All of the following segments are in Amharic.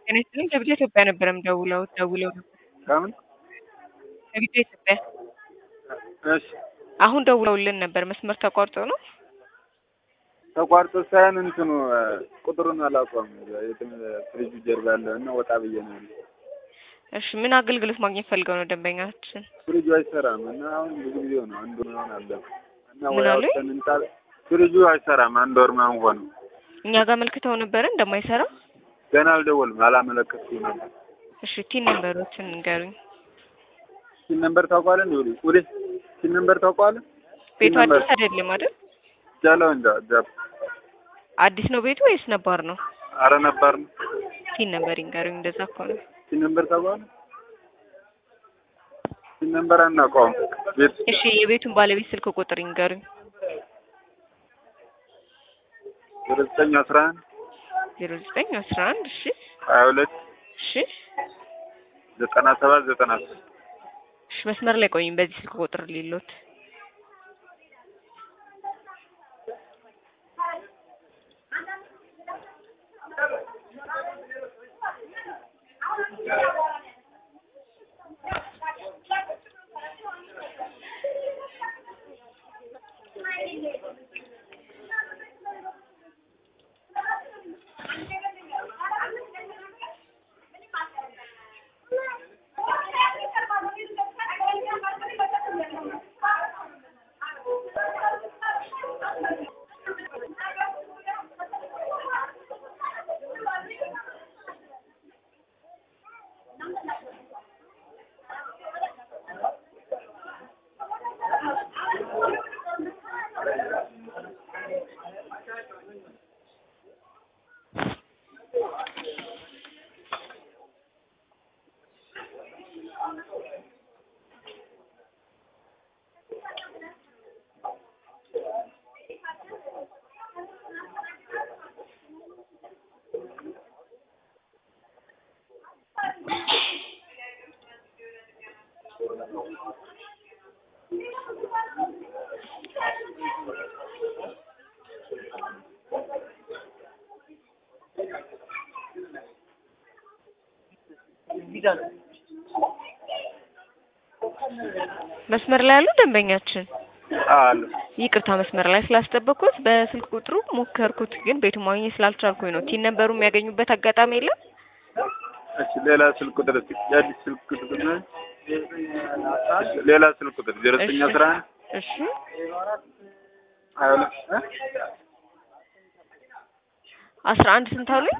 ጤና ይስጥልኝ ከቢጫ ኢትዮጵያ ነበር የምደውለው ደውለው ነበር ከምን ከቢጫ ኢትዮጵያ እሺ አሁን ደውለውልን ነበር መስመር ተቋርጦ ነው ተቋርጦ ሳይሆን እንትኑ ቁጥሩን አላውቀውም ፍሪጁ ጀርባ ያለው እና ወጣ ብዬ ነው ያለው እሺ ምን አገልግሎት ማግኘት ፈልገው ነው ደንበኛችን ፍሪጁ አይሰራም እና አሁን ብዙ ጊዜ ነው አንዱ ምናምን አለ እና ምን ወይ አሉኝ? አውጥተን እንጣል ፍሪጁ አይሰራም አንድ ወር ምናምን ሆነ እኛ ጋር መልክተው ነበረ እንደማይሰራ ገና አልደወልም አላመለከትኩም ነበር እሺ ቲን ነንበሮችን ንገሩኝ ሲን ነምበር ታውቀዋለህ እንዴ ወዴ ወዴ ሲን ነምበር ታውቀዋለህ ቤቱ ሲን ነምበር አዲስ አይደለም አይደል ጃለው እንጃ ጃ አዲስ ነው ቤቱ ወይስ ነባር ነው አረ ነበር ነው ቲን ነበር ይንገሩኝ እንደዛ ከሆነ ሲን ነምበር ታውቀዋለህ ሲን ነምበር አናውቀውም ቤት እሺ የቤቱን ባለቤት ስልክ ቁጥር ይንገሩኝ ወደ ዘጠኝ አስራ አንድ ዜሮ ዘጠኝ አስራ አንድ እሺ ሀያ ሁለት እሺ ዘጠና ሰባት ዘጠና ሶስት እሺ መስመር ላይ ቆይኝ በዚህ ስልክ ቁጥር ሊሎት መስመር ላይ ያሉ ደንበኛችን አሉ ይቅርታ መስመር ላይ ስላስጠበቅኩት በስልክ ቁጥሩ ሞከርኩት ግን ቤቱ ማግኘት ስላልቻልኩኝ ነው ቲን ነበሩ የሚያገኙበት አጋጣሚ የለም እሺ ሌላ ስልክ ቁጥር እስኪ የአዲስ ስልክ ቁጥር ነው እሺ ሌላ ስልክ ቁጥር ዜሮ ዘጠኝ አስራ አንድ እሺ ሀያ ሁለት እ አስራ አንድ ስንት አሉኝ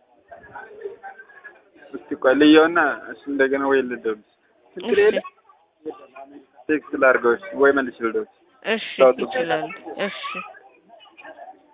እስኪ ቆይ ልየውና እሱ እንደገና ወይ ልደውል ችግር እሺ የለም ቴክስት ላድርገው እሺ ወይ መልሼ ልደውል እሺ ታውጡ። ይችላል እሺ